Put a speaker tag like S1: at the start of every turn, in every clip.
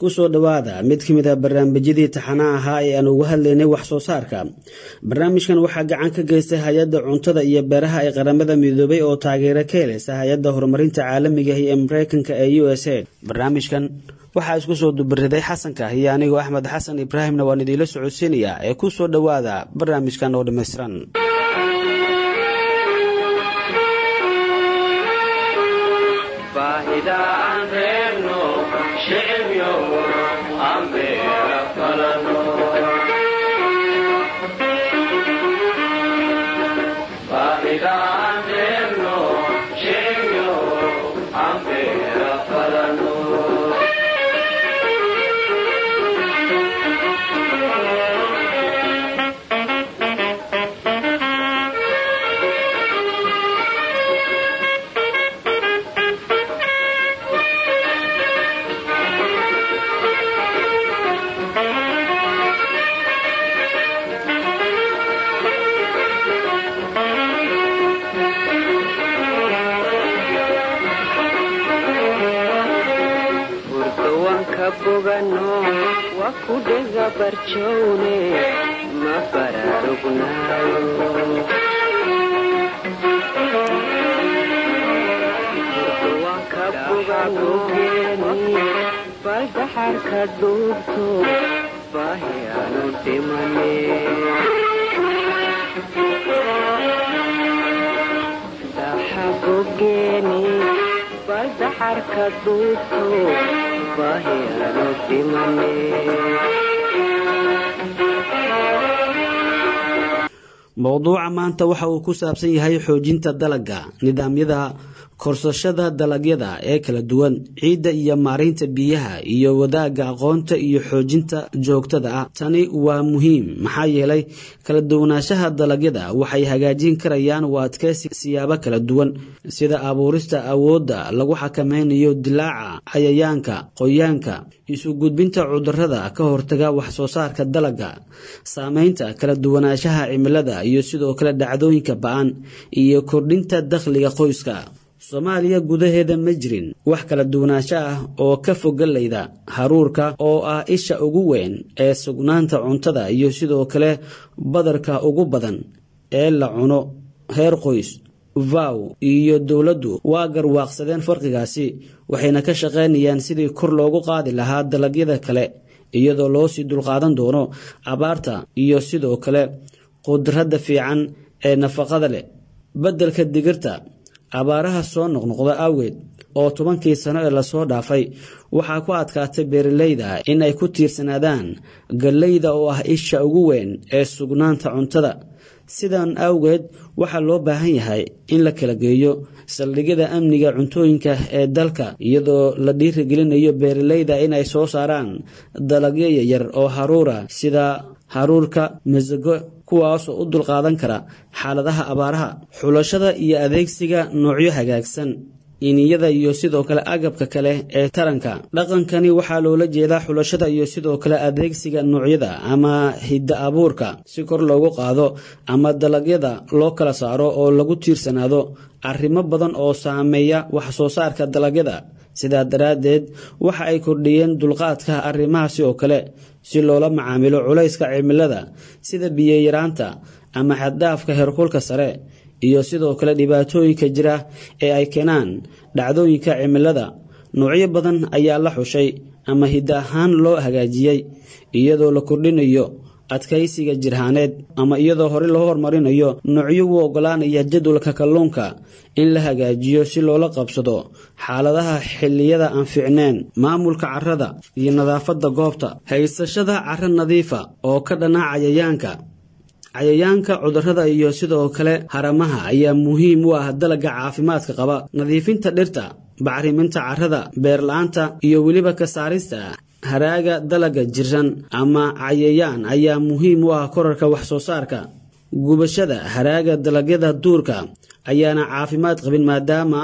S1: kusoo dhowaada mid ka mid a barnaamijyadii taxanaa ahaa ee aan uga hadlaynay wax soo saarka barnaamijkan waxaa gacan ka geystay hay-adda cuntada iyo beeraha ee qaramada midoobay oo taageero ka helaysa hay-adda horumarinta caalamiga ee mareykanka ee u s a barnaamijkan waxaa isku soo dubariday xasanka iyo anigoo axmed xasan ibraahimna waan idiinla socodsiinayaa ee kusoo dhowaada barnaamijkan oo dhammaystiran mowduuca maanta waxa uu ku saabsan yahay xoojinta dalagga nidaamyada korsashada dalagyada ee kala duwan ciidda iyo maaraynta biyaha iyo wadaagga aqoonta iyo xoojinta joogtada ah tani waa muhiim maxaa yeelay kala duwanaanshaha dalagyada waxay hagaajin karayaan u adkeysi siyaabo kala duwan sida abuurista awoodda lagu xakameynayo dilaaca cayayaanka qoyaanka isu gudbinta cudurada ka hortaga wax soo saarka dalagga saameynta kala duwanaanshaha cimilada iyo sidoo kale dhacdooyinka ba-an iyo kordhinta dakhliga qoyska soomaaliya gudaheeda ma jirin wax kala duwanaansho ah oo ka fogalayda haruurka oo ah isha ugu weyn ee sugnaanta cuntada iyo sidoo kale badarka ugu badan ee la cuno heer qoys vow iyo dowladdu waa garwaaqsadeen farqigaasi waxayna ka shaqaynayaan sidii kor loogu qaadi lahaa dalagyada kale iyadoo loo sii dulqaadan doono abaarta iyo sidoo kale qudradda fiican ee nafaqada leh beddelka digirta abaaraha soo noqnoqda awgeed oo tobankii sano ee lasoo dhaafay waxaa ku adkaatay beeralayda in ay ku tiirsanaadaan gallayda oo ah isha ugu weyn ee sugnaanta cuntada sidan awgeed waxaa loo baahan yahay in la kala geeyo saldhigyada amniga cuntooyinka ee dalka iyadoo la dhiirigelinayo beeralayda inay soo saaraan dalagyo yaryar oo haruura sida haruurka masago kuwaasoo u dulqaadan kara xaaladaha abaaraha xulashada iyo adeegsiga noocyo hagaagsan iniyada iyo sidoo kale agabka kale ee taranka dhaqankani waxaa loola jeedaa xulashada iyo sidoo kale adeegsiga noocyada ama hidda abuurka si kor loogu qaado ama dalagyada loo kala saaro oo lagu tiirsanaado arrimo badan oo saameeya wax soo saarka dalagyada sidaa daraaddeed waxa ay kordhiyeen dulqaadka arrimahaasi oo kale si loola macaamilo culayska cimilada sida biyeyaraanta ama xaddaafka heerkulka sare iyo sidoo kale dhibaatooyinka jira ee ay keenaan dhacdooyinka cimilada noocyo badan ayaa la xushay ama hidda ahaan loo hagaajiyey iyadoo la kordhinayo adkaysiga jirhaaneed ama iyadoo hore loo horumarinayo noocyo u ogolaanaya jadwalka kalluunka in la hagaajiyo si loola qabsado xaaladaha xilliyada aan fiicneen maamulka carrada iyo nadaafadda goobta haysashada carro nadiifa oo ka dhana cayayaanka cayayaanka cudurrada iyo sidoo kale haramaha ayaa muhiim u ah dalagga caafimaadka qaba nadiifinta dhirta bacriminta carrada beerla-aanta iyo weliba ka saarista haraaga dalagga jiran ama cayayaan ayaa muhiim u ah korarka wax soo saarka gubashada haraaga dalagyada duurka ayaana caafimaad qabin maadaama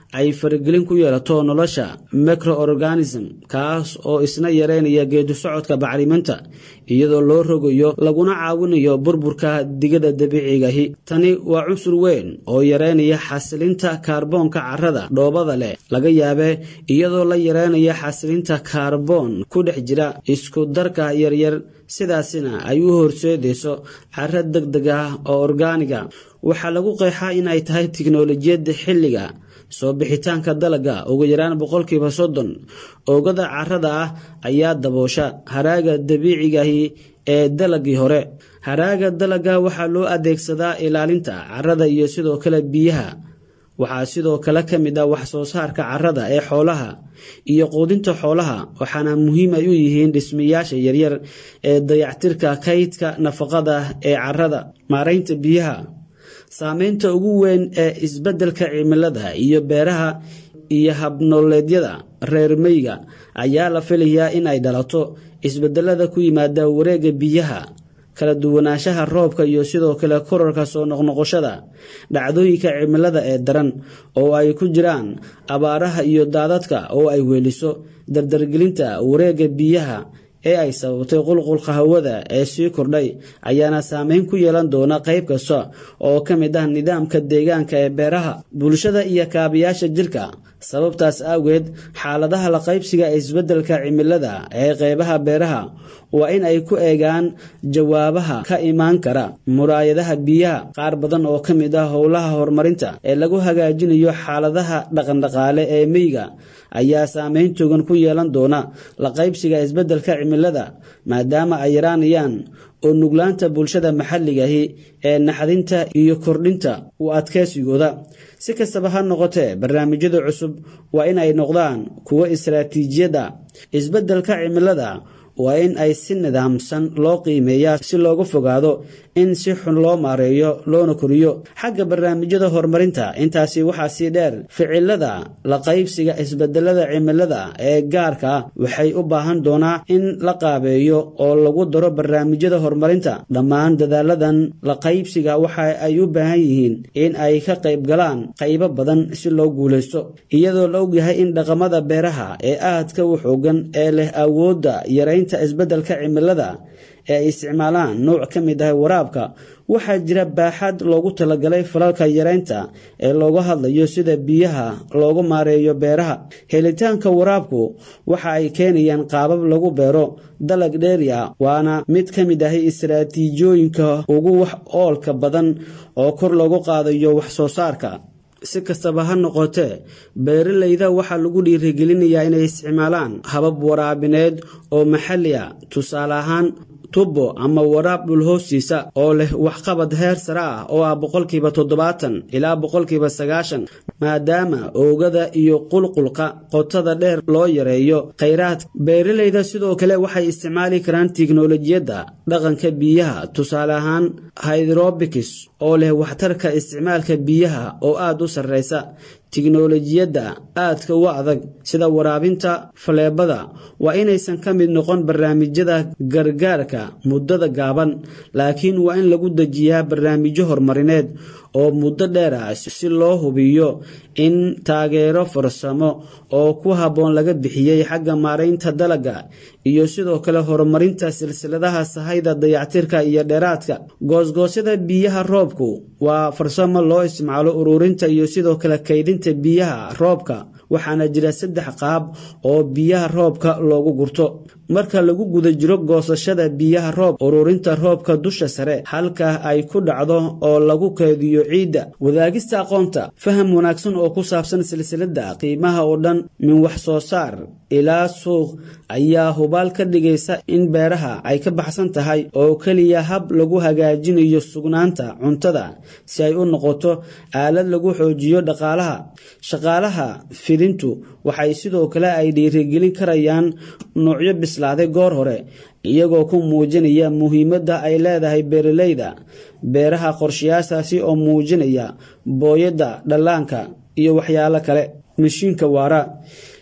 S1: ay faragelin ku yeelato nolosha microorganism kaas oo isna yareynaya geedu socodka bacriminta iyadoo loo rogayo laguna caawinayo burburka digada dabiicigahi tani waa cunsur weyn oo yareynaya xasilinta kaarboonka carrada dhoobada leh laga yaabee iyadoo la yareynaya xasilinta kaarboon ku dhex jira isku darka yaryar sidaasina ay u horseedayso carro deg deg ah oo orgaaniga waxaa lagu qeexaa in ay tahay tiknolojiyadda xilliga soo bixitaanka dalagga ugu yaraan boqolkiiba soddon oogada carrada ah ayaa daboosha haraaga dabiicigahi ee dalagii hore haraaga dalagga waxaa loo adeegsadaa ilaalinta carrada iyo sidoo kale biyaha waxaa sidoo kale ka mid ah wax soo saarka carrada ee xoolaha iyo quudinta xoolaha waxaana muhiim ay u yihiin dhismayaasha yaryar ee dayactirka kaydka nafaqada ee carrada maaraynta biyaha saameynta ugu weyn ee isbeddelka cimilada iyo beeraha iyo habnooleedyada reer meyga ayaa la filayaa in ay dhalato isbedelada ku yimaada wareegga biyaha kala duwanaanshaha roobka iyo sidoo kale korarka soo noqnoqoshada dhacdooyinka cimilada ee daran oo ay ku jiraan abaaraha iyo daadadka oo ay weeliso dardargelinta wareegga biyaha ee ay sababtay qulqulka hawada ee sii kordhay ayaana saameyn ku yeelan doona qayb kasta oo ka mid ah nidaamka deegaanka ee beeraha bulshada iyo kaabayaasha jirka sababtaas awgeed xaaladaha la qaybsiga ee isbeddelka cimilada ee qeybaha beeraha waa in ay ku eegaan jawaabaha ka imaan kara muraayadaha biyaha qaar badan oo ka mid ah howlaha horumarinta ee lagu hagaajinayo xaaladaha dhaqandhaqaale ee meyga ayaa saameyn togan ku yeelan doona la qaybsiga isbeddelka cimilada maadaama ay yaraanayaan oo nuglaanta bulshada maxalligahi ee naxdinta iyo kordhinta u adkeysigooda si kastaba ha noqotee barnaamijyada cusub waa in ay noqdaan kuwo istaraatiijiyadda isbeddelka cimilada waa in ay si nidaamsan loo qiimeeyaa si looga fogaado in si xun loo maareeyo loona koriyo xagga barnaamijyada horumarinta intaasi waxaa sii dheer ficilada la qaybsiga isbedelada cimilada ee gaarka waxay u baahan doonaa in la qaabeeyo oo lagu daro barnaamijyada horumarinta dhammaan dadaaladan la qaybsiga waxa ay u baahan yihiin in ay ka qayb galaan qaybo badan si loo guulaysto iyadoo la ogyahay in dhaqamada beeraha ee aadka u xoogan ee leh awoodda yaraynta isbeddelka cimilada ee ay isticmaalaan nooc ka mid ah waraabka waxaa jira baaxad loogu talagalay falalka yareynta ee looga hadlayo sida biyaha loogu maareeyo beeraha helitaanka waraabku waxa ay keenayaan qaabab lagu beero dalag dheeri ah waana mid ka mid ah istaraatiijiyooyinka ugu wax oolka badan oo kor loogu qaadayo wax soo saarka si kastaba ha noqotee beeralayda waxaa lagu dhiirigelinayaa inay isticmaalaan habab waraabineed oo maxalli a tusaale ahaan tubo ama waraab dhul hoostiisa oo leh waxqabad heer sare ah oo ah boqolkiiba toddobaatan ilaa boqolkiiba sagaashan maadaama oogada iyo qulqulqa qotada dheer loo yareeyo khayraadka beeralayda sidoo kale waxay isticmaali karaan tiknolojiyadda dhaqanka biyaha tusaale ahaan hydrobics oo leh waxtarka isticmaalka biyaha oo aada u sarreysa tiknolojiyadda aadka u adag sida waraabinta faleebada waa inaysan ka mid noqon barnaamijyada gargaarka muddada gaaban laakiin waa in lagu dejiyaa barnaamijyo horumarineed oo muddo dheer ah si loo hubiyo in taageero farsamo oo ku habboon laga bixiyey xagga maaraynta dalagga iyo sidoo kale horumarinta silsiladaha sahayda dayactirka iyo dheeraadka goosgoosyada biyaha roobku waa farsamo loo isticmaalo ururinta iyo sidoo kale kaydinta biyaha roobka waxaana jira saddex qaab oo biyaha roobka loogu gurto marka lagu guda jiro goosashada biyaha roob ururinta roobka dusha sare halka ay ku dhacdo oo lagu keediyo ciidda wadaagista aqoonta faham wanaagsan oo ku saabsan silsiladda qiimaha oo dhan min wax soo saar ilaa suuq ayaa hubaal ka dhigaysa in beeraha ay ka baxsan tahay oo keliya hab lagu hagaajinayo sugnaanta cuntada si ay u noqoto aalad lagu xoojiyo dhaqaalaha shaqaalaha fidintu waxay sidoo kale ay dhiirigelin karayaan nuucyo bislaaday goor hore iyagoo ku muujinaya muhiimadda ay leedahay beeralayda beeraha qorshayaashaasi oo muujinaya booyadda dhallaanka iyo waxyaalo kale mashiinka waara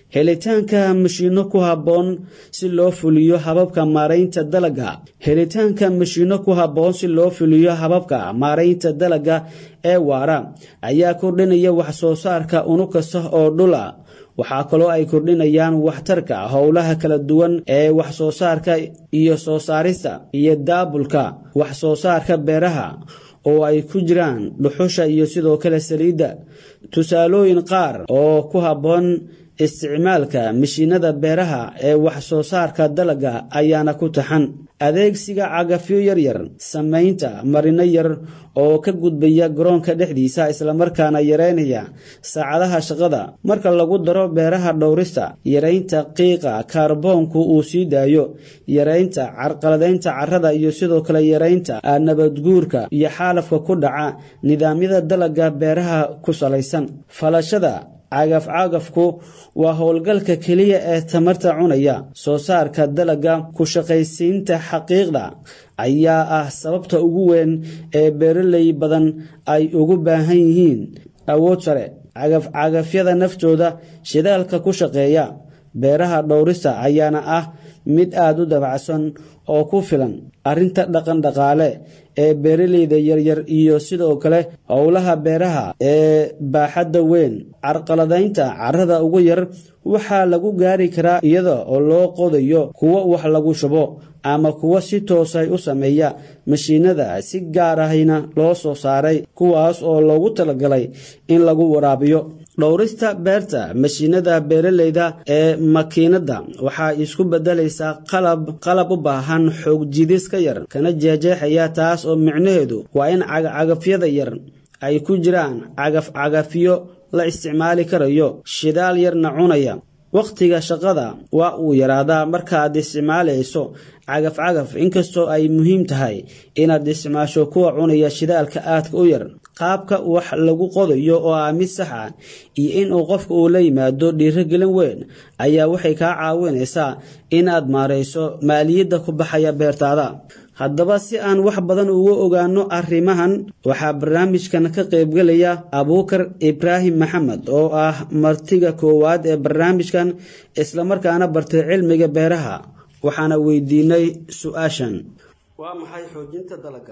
S1: helitaanka mashiino ku habboon si loo fuliyo hababka maaraynta dalagga helitaanka mashiino ku habboon si loo fuliyo hababka maaraynta dalagga ee waara ayaa kordhinaya wax soo saarka unug kasta oo dhula waxaa kaloo ay kordhinayaan waxtarka howlaha kala duwan ee wax soo saarka iyo soo saarista iyo daabulka wax soo saarka beeraha oo ay ku jiraan dhuxusha iyo sidoo kale saliidda tusaalooyin qaar oo ku habboon isticmaalka mashiinada beeraha ee wax soo saarka dalagga ayaana ku taxan adeegsiga cagafyo yaryar samaynta marino yar oo ka gudbaya garoonka dhexdiisa islamarkaana yareynaya saacadaha shaqada marka lagu daro beeraha dhowrista yareynta qiiqa kaarboonku uu sii daayo yareynta carqaladaynta carrada iyo sidoo kale yareynta nabadguurka iyo xaalafka ku dhaca nidaamyada dalagga beeraha ku salaysan falashada cagaf-cagafku waa howlgalka keliya ee tamarta cunaya soo saarka dalagga ku shaqaysiinta xaqiiqda ayaa ah sababta ugu weyn ee beeraley badan ay ugu baahan yihiin awood sare cagaf-cagafyada naftooda shidaalka ku shaqeeya beeraha dhowrista ayaana ah mid aada u dabacsan oo ku filan arrinta dhaqan dhaqaale ee beeraleyda yaryar iyo sidoo kale howlaha beeraha ee baaxadda weyn carqaladaynta carrada ugu yar waxaa lagu gaari karaa iyada oo loo qodayo kuwo wax lagu shubo ama kuwo si toosay u sameeya mashiinada si gaar ahayna loo soo saaray kuwaas oo loogu talagalay in lagu waraabiyo dhowrista beerta mashiinada beeraleyda ee makiinada waxaa isku bedelaysaa qalab qalab u baahan xoog jidis ka yar kana jeexjeexaya taas oo micnaheedu waa in cagafyada yar ay ku jiraan cagaf-cagafyo la isticmaali karayo shidaal yarna cunaya wakhtiga shaqada waa uu yaraadaa markaaad isticmaalayso cagaf-cagaf inkastoo ay muhiim tahay inaad isticmaasho kuwa cunaya shidaalka aadka u yar qaabka wax lagu qodayo oo ah mid sax ah iyo inuu qofka uu la yimaado dhiirogelin weyn ayaa waxay kaa caawinaysaa inaad maarayso maaliyadda ku baxaya beertaada haddaba si aan wax badan uga ogaano arrimahan waxaa barnaamijkan ka qaybgelaya abuukar ibraahim maxamed oo ah martiga koowaad ee barnaamijkan islamarkaana bartay cilmiga beeraha waxaana weydiinay su-aashan waa maxay xoojinta dalagga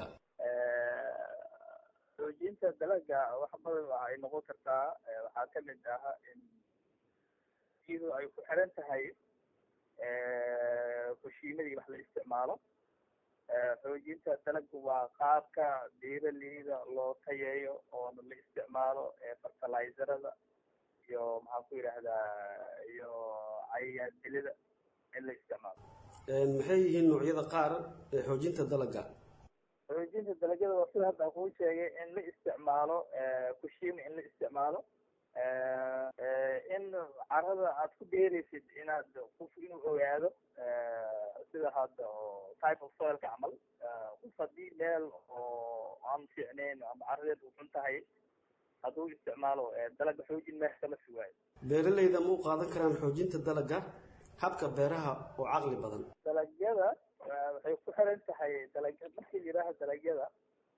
S2: xoojinta dalagga wax badan waxay noqon kartaa waxaa ka mid ah in iyadoo ay ku xiran tahay kushiimadii wax la isticmaalo xoojinta dalagga waa qaabka beeraleyda loo tayeeyo oona la isticmaalo fertilizerada iyo maxaan ku yidhaahdaa iyo cayayaan dilida in la isticmaalo
S1: maxay yihiin noocyada qaar ee xoojinta dalagga
S2: xoojinta dalagyada waa sida hadda kuu sheegay in la isticmaalo kushiima in la isticmaalo in carada aad ku beeraysid inaad qof inuu ogaado sida hadda oo type of soilka camal qof haddii meel oo aan fiicnayn ama caradeed u xun tahay hadduu isticmaalo dalaga xoojin meex kama sugaayo
S1: beeraleyda ma u qaadan karaan xoojinta dalagga habka beeraha oo caqli badan
S2: dalagyada waxay ku xiran tahay dalag markii la yidhaaha dalagyada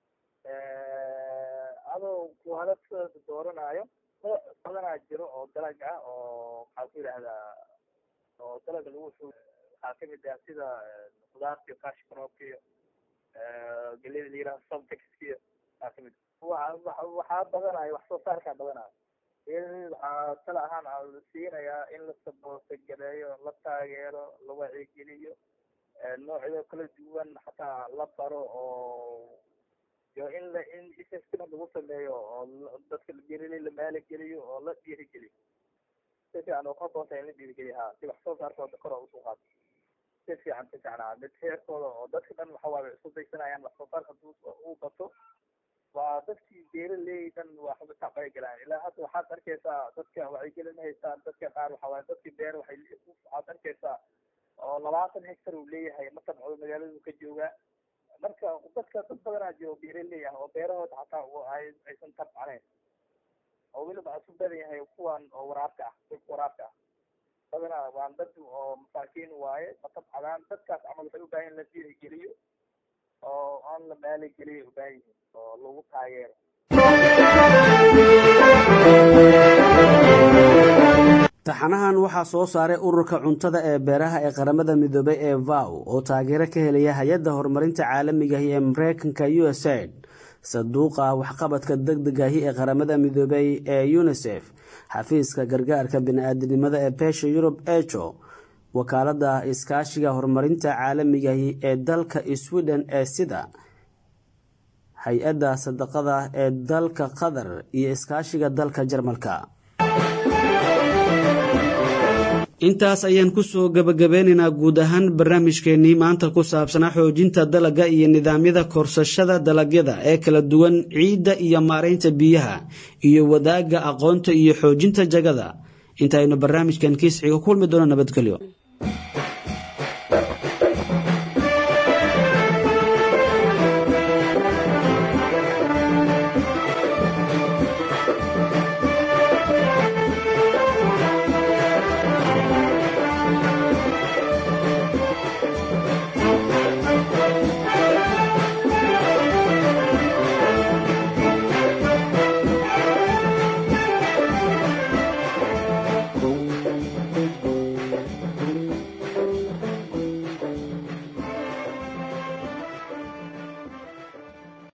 S2: adoo kuhalad dooranayo nooc badanaa jiro oo dalag ah oo maxaa ku yidhaahdaa oo dalaga lagu xoo waxaa kamid ah sida khudaarta iyo cash cropka iyo gelida la yidhaha subtexkiyo waxaa kamid waxaa badanayo wax soo saarkaa badanayo waxaa tala ahaan a siinayaa in la saboosagaleeyo la taageero la wacigeliyo noocyo kala duwan xataa la baro oo iyo in la in investment lagu sameeyo oo dadka beeraley la maalageliyo oo la dhiirigeliyo si fiican oo ka boonta in la dhiirigeliyo ha si wax soo saarkooda kor oo usoo qaato si fiican si fiican ha mid heerkooda oo dadka dhan waxa waaye isku daysanayaan wax soo saarka haduu uu bato waa dadkii beeraley dhan waxba tacbay galaan ilaa hadda waxaad arkaysaa dadka wacyigelin haystaan dadka qaar waxa waaye dadkii beer waxay waxaad arkaysaa oo labaatan hectar uu leeyahay ma tabcdo magaaladu ka joogaa marka dadka dad badanaa jiro beeraley ah oo beerahooda xataa ay aysan tabcanayn oo weliba isu badan yahay kuwan oo waraabka ah dhulka waraabka ah badanaa waan dad oo masaakiin waaye ma tabcadaan dadkaas camal waxay u baahan in la dhiirigeliyo oo aan la maaligeliyo u baahan yihiin oo lagu taageero
S1: taxanahan waxaa soo saaray ururka cuntada ee beeraha ee qaramada midoobay ee vow oo taageero ka helaya hay-adda horumarinta caalamigahi ee mareykanka u s aid saduuqa waxqabadka deg degahi ee qaramada midoobay ee unisef xafiiska gargaarka bini-aadinimada ee beesha yurub ejo wakaalada iskaashiga horumarinta caalamigahi ee dalka sweden ee sida hay-adda sadaqada ee dalka qatar iyo iskaashiga dalka jarmalka intaas ayaan kusoo gabagabeynaynaa guud ahaan barnaamijkeenii maanta ku saabsanaa xoojinta dalagga iyo nidaamyada korsashada dalagyada ee kala duwan ciidda iyo maaraynta biyaha iyo wadaagga aqoonta iyo xoojinta jagada intaaynu barnaamijkan kiisxiga kulmi doono nabadgelyo